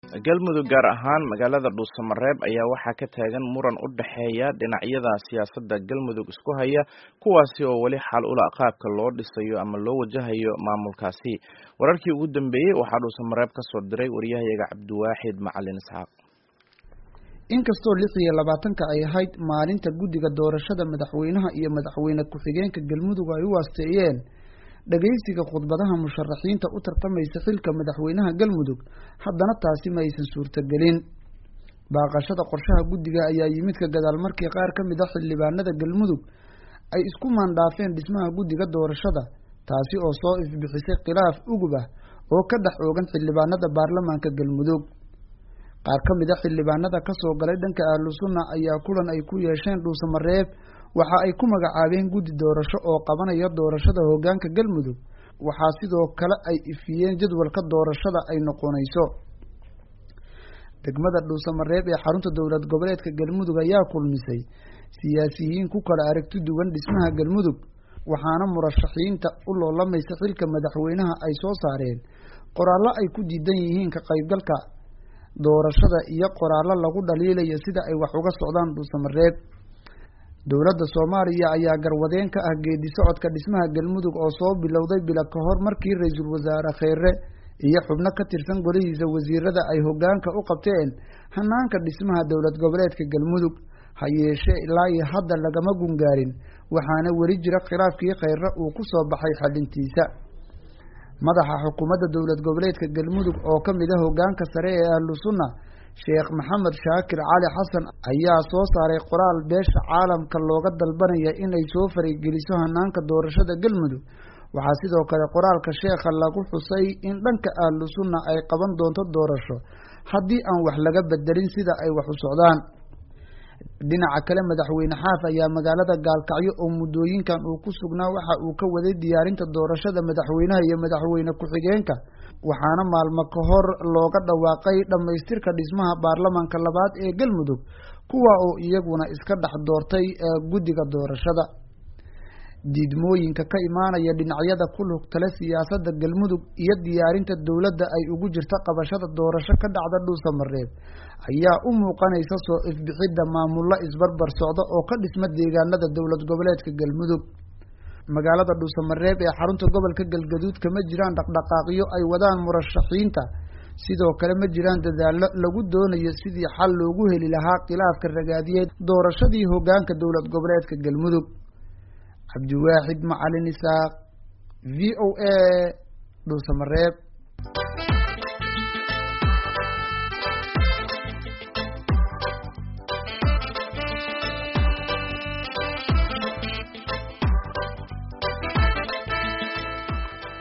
galmudug gaar ahaan magaalada dhuusamareeb ayaa waxaa ka taagan muran u dhexeeya dhinacyada siyaasadda galmudug isku haya kuwaasi oo weli xal ula qaabka loo dhisayo ama loo wajahayo maamulkaasi wararkii ugu dambeeyey waxaa dhuusamareeb ka soo diray waryahayaga cabdiwaaxid macalin isxaaq inkastoo lix iyo labaatanka ay ahayd maalinta guddiga doorashada madaxweynaha iyo madaxweyne ku-xigeenka galmudug ay u waasteeyeen dhagaysiga khudbadaha musharaxiinta u tartamaysa xilka madaxweynaha galmudug haddana taasi ma aysan suurtagelin baaqashada qorshaha guddiga ayaa yimid ka gadaal markii qaar ka mid a xildhibaanada galmudug ay isku maandhaafeen dhismaha guddiga doorashada taasi oo soo ifbixisay khilaaf ugub ah oo ka dhex oogan xildhibaanada baarlamaanka galmudug qaar ka mid a xildhibaanada kasoo galay dhanka ahlu sunna ayaa kulan ay ku yeesheen dhuusamareeb waxa ay ku magacaabeen guddi doorasho oo qabanaya doorashada hoggaanka galmudug waxaa sidoo kale ay ifiyeen jadwalka doorashada ay noqonayso degmada dhuusamareeb ee xarunta dowlad goboleedka galmudug ayaa kulmisay siyaasiyiin ku kala aragti duwan dhismaha galmudug waxaana murashaxiinta u loolamaysa xilka madaxweynaha ay soo saareen qoraallo ay ku diidan yihiin ka qaybgalka doorashada iyo qoraallo lagu dhaliilayo sida ay wax uga socdaan dhuusamareeb dowladda soomaaliya ayaa garwadeen ka ah geedi socodka dhismaha galmudug oo soo bilowday bila ka hor markii ra-iisul wasaare kheere iyo xubno ka tirsan golihiisa wasiirada ay hoggaanka u qabteen hanaanka dhismaha dowlad goboleedka galmudug ha yeeshee ilaa iyo hadda lagama gungaarin waxaana weli jira khilaafkii kheyre uu ku soo baxay xalintiisa madaxa xukuumadda dowlad goboleedka galmudug oo ka mid a hoggaanka sare ee ahlu sunna sheekh maxamed shaakir cali xasan ayaa soo saaray qoraal beesha caalamka looga dalbanaya inay soo farigeliso hanaanka doorashada galmudug waxaa sidoo kale qoraalka sheekha lagu xusay in dhanka ahlu sunna ay qaban doonto doorasho haddii aan wax laga bedelin sida ay wax u socdaan dhinaca kale madaxweyne xaaf ayaa magaalada gaalkacyo oo muddooyinkan uu ku sugnaa waxa uu ka waday diyaarinta doorashada madaxweynaha iyo madaxweyne ku-xigeenka waxaana maalmo ka hor looga dhawaaqay dhammaystirka dhismaha baarlamaanka labaad ee galmudug kuwa oo iyaguna iska dhex doortay guddiga doorashada diidmooyinka ka imaanaya dhinacyada ku lugtale siyaasadda galmudug iyo diyaarinta dowladda ay ugu jirta qabashada doorasho ka dhacda dhuusamareeb ayaa u muuqanaysa soo ifbixidda maamullo isbarbar socda oo ka dhisma deegaanada dowlad goboleedka galmudug magaalada dhuusamareeb ee xarunta gobolka galgaduud kama jiraan dhaqdhaqaaqyo ay wadaan murashaxiinta sidoo kale ma jiraan dadaallo lagu doonayo sidii xal loogu heli lahaa khilaafka ragaadiyeed doorashadii hoggaanka dowlad goboleedka galmudug cabdiwaaxid macalin isaaq v o a dhuusamareeb